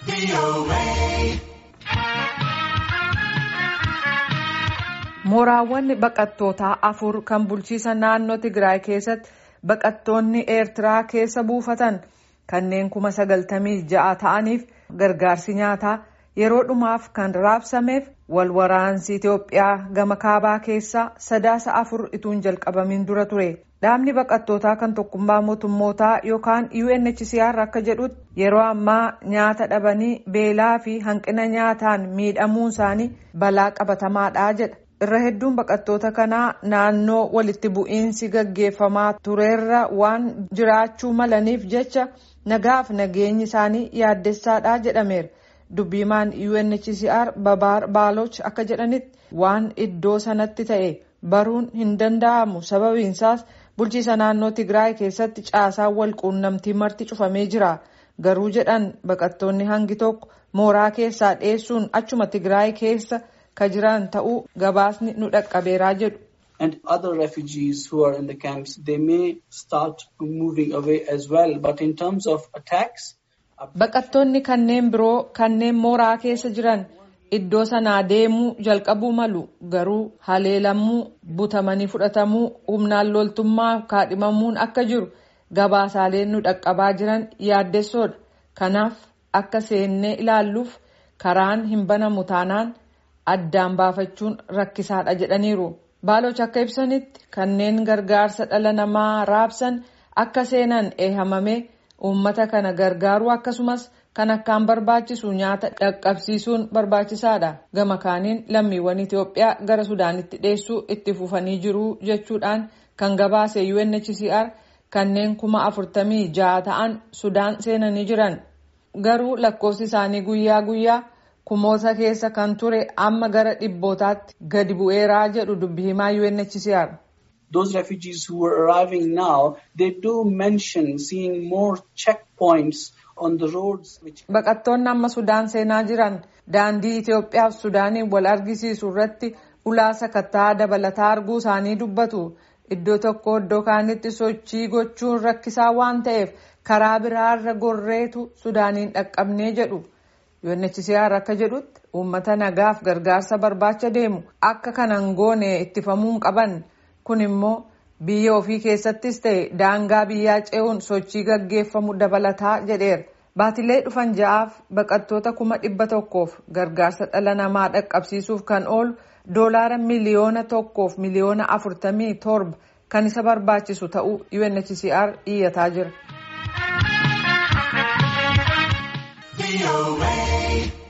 Mooraawwan baqattootaa afur kan bulchiisa naannoo Tigraay keessatti baqattoonni Eertiraa keessa buufatan kanneen kuma sagaltamii ja'a ta'aniif gargaarsi nyaataa yeroo dhumaaf kan raabsameef wal waraansi Itoophiyaa gama kaabaa keessaa sadaasa afur ituun jalqabamiin dura ture. Dhaabni baqattootaa kan tokkummaa mootummootaa yookaan UNHCR akka jedhutti yeroo ammaa nyaata dhabanii beelaa fi hanqina nyaataan miidhamuun isaanii balaa qabatamaadha jedha. Irra hedduun baqattoota kanaa naannoo walitti bu'iinsi gaggeeffamaa tureerra waan jiraachuu malaniif jecha nagaaf nageenyi isaanii yaaddessaadha jedhameera. Dubbiimaan UNHCR Babaar Baaloch akka jedhanitti waan iddoo sanatti ta'e baruun hin danda'amu sababiinsaas bulchiisa naannoo Tigraay keessatti caasaan wal quunnamtii marti cufamee jira. Garuu jedhan baqattoonni hangi tokko mooraa keessaa dheessuun achuma Tigraay keessa ka jiran ta'uu gabaasni nu dhaqqabeeraa jedhu. And other refugees who are in the camps, they may start moving away as well. But in terms of attacks, Baqattoonni kanneen biroo kanneen mooraa keessa jiran iddoo sanaa deemuu jalqabuu malu garuu haleelamuu butamanii fudhatamuu humnaan loltummaa kaadhimamuun akka jiru gabaasaaleen nu dhaqqabaa jiran yaaddessoodha. Kanaaf akka seennee ilaalluuf karaan hin banamu taanaan addaan baafachuun rakkisaadha jedhaniiru. Baaloch akka ibsanitti kanneen gargaarsa dhala namaa raabsan akka seenan eehamamee uummata kana gargaaruu akkasumas kan akkaan barbaachisu nyaata dhaqqabsiisuun barbaachisaadha. Gama kaaniin lammiiwwan Itoophiyaa gara Sudaanitti dheessuu itti fufanii jiru jechuudhaan kan gabaase UNHCR kanneen kuma afurtamii ja'a ta'an Sudaan seenanii jiran. Garuu lakkoofsi isaanii guyyaa guyyaa kumoota keessa kan ture amma gara dhibbootaatti gadi bu'eeraa jedhu dubbi himaa UNHCR. those refugees who are arriving now, they do mention seeing more checkpoints on the roads. Which Baqattoonni amma Sudaan seenaa jiran daandii Itoophiyaa fi Sudaaniin wal argisiisu irratti ulaa sakattaa dabalataa arguu isaanii dubbatu. Iddoo tokko iddoo kaanitti sochii gochuun rakkisaa waan ta'eef karaa biraarra gorreetu Sudaaniin dhaqqabnee jedhu. UNHCR akka jedhutti uummata nagaaf gargaarsa barbaacha deemu akka kanan goone ittifamuu qaban. Kun immoo biyya ofii keessattis ta'e daangaa biyyaa ce'uun sochii gaggeeffamu dabalataa jedheera. Baatilee dhufan ja'aaf baqattoota kuma dhibba tokkoof gargaarsa dhala namaa dhaqqabsiisuuf kan oolu doolaara miliyoona tokkoof miliyoona afurtamii torba kan isa barbaachisu ta'uu UNHCR iyyataa jira.